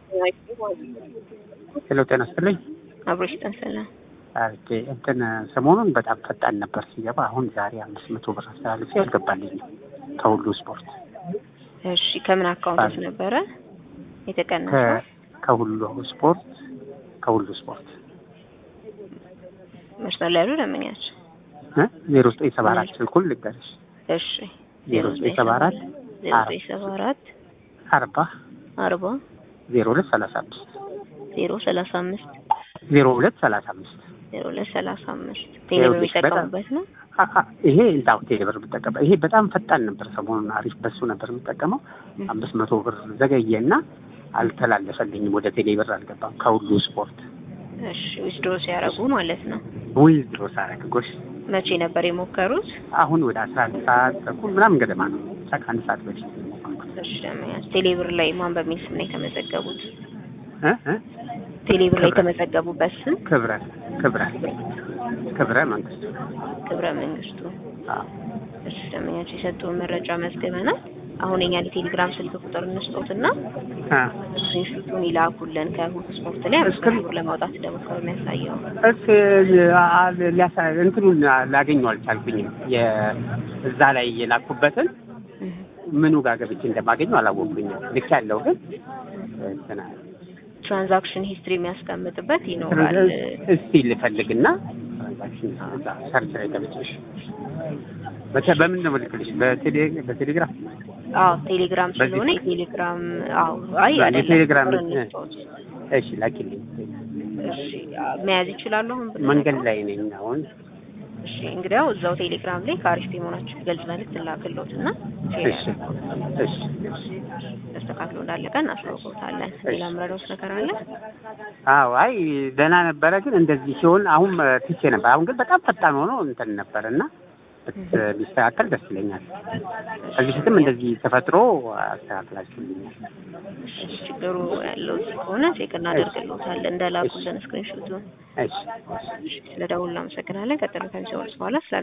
ሄሎ ጤና ይስጥልኝ። አብሮሽ ጠንሰላ ኦኬ እንትን ሰሞኑን በጣም ፈጣን ነበር ሲገባ፣ አሁን ዛሬ አምስት መቶ ብር አስተላልፌ አልገባልኝም ከሁሉ ስፖርት እሺ፣ ከምን አካውንቶች ነበረ የተቀነሰው? ከ- ከሁሉ ስፖርት ከሁሉ ስፖርት መስመር ላይ ያሉ ደንበኛች። ዜሮ ዘጠኝ ሰባ አራት ስልኩን ልንገርሽ እሺ፣ ዜሮ ዘጠኝ ሰባ አራት ዜሮ ዘጠኝ ሰባ አራት አርባ አርባ ዜሮ ሁለት ሰላሳ አምስት ዜሮ ሰላሳ አምስት ዜሮ ሁለት ሰላሳ አምስት ዜሮ ሁለት ሰላሳ አምስት ቴሌብር የሚጠቀሙበት ነው። አ- አ- ይሄ እንዳው ቴሌብር የምጠቀመው ይሄ በጣም ፈጣን ነበር። ሰሞኑን አሪፍ በሱ ነበር የምጠቀመው። አምስት መቶ ብር ዘገየና አልተላለፈልኝም። ወደ ቴሌብር አልገባም ከሁሉ ስፖርት እሺ፣ ዊዝድሮ ሲያደርጉ ማለት ነው። ዊዝ ድሮ ሳረግ ጎሽ መቼ ነበር የሞከሩት? አሁን ወደ አስራ አንድ ሰዓት ተኩል ምናምን ገደማ ነው። ሳ ከአንድ ሰዓት በፊት ነው የሞከርኩት። እሺ፣ ደንበኛች ቴሌብር ላይ ማን በሚል ስም ነው የተመዘገቡት? እ እ ቴሌብር ላይ የተመዘገቡበት ስም ክብረ ክብረ ክብረ መንግስቱ ክብረ መንግስቱ። አዎ። እሺ፣ ደንበኛች የሰጡን መረጃ መዝግበናል። አሁን የኛን የቴሌግራም ስልክ ቁጥር እንስጦትና አ ስክሪንሹቱን ይላኩልን ከሁሉ ስፖርት ላይ አምስት መቶ ብር ለማውጣት እንደሞከሩ የሚያሳየው እስ አ- ሊያሳ እንትኑን ላገኘው አልቻልኩኝም። የ- እዛ ላይ የላኩበትን ምኑ ጋር ገብቼ እንደማገኘው አላወቅኩኝም። ልክ ያለው ግን እንትና ትራንዛክሽን ሂስትሪ የሚያስቀምጥበት ይኖራል። እስቲ ልፈልግና ትራንዛክሽን እዛ ሰርች ላይ ገብቼሽ በተ- በምን ነው ልክልሽ? በቴሌ በቴሌግራም አዎ ቴሌግራም በዚህ ስለሆነ የቴሌግራም አዎ አይ በዚህ አይደለም ቴሌግራም ቁጥር እ- እንስጠውት። እሺ ላኪልኝ። እሺ መያዝ ይችላሉ አሁን ብንልከው? መንገድ ላይ ነኝ አሁን። እሺ እንግዲያው እዛው ቴሌግራም ላይ ከአሪፍ መሆናችሁ ገልጽ መልዕክት ላክሎት እና እሺ እሺ እሺ ተስተካክሎ እንዳለቀ እናስታውቀውታለን። ሌላ ምረዳውስ ነገር አለ? አዎ አይ ደህና ነበረ፣ ግን እንደዚህ ሲሆን አሁን እ፣ ትቼ ነበር። አሁን ግን በጣም ፈጣን ሆኖ እንትን ነበር እና ብት- ቢስተካከል ደስ ይለኛል። ከዚህ ፊትም እንደዚህ ተፈጥሮ አስተካክላችሁልኛል። እሺ ችግሩ ያለው እዚህ ከሆነ ቼክ እናደርግልዎታለን እንደላኩልን ስክሪንሾቱን። እሺ እሺ ስለ ደውል እናመሰግናለን። ቀጥሎ ከሚሰወርስ በኋላ ስለ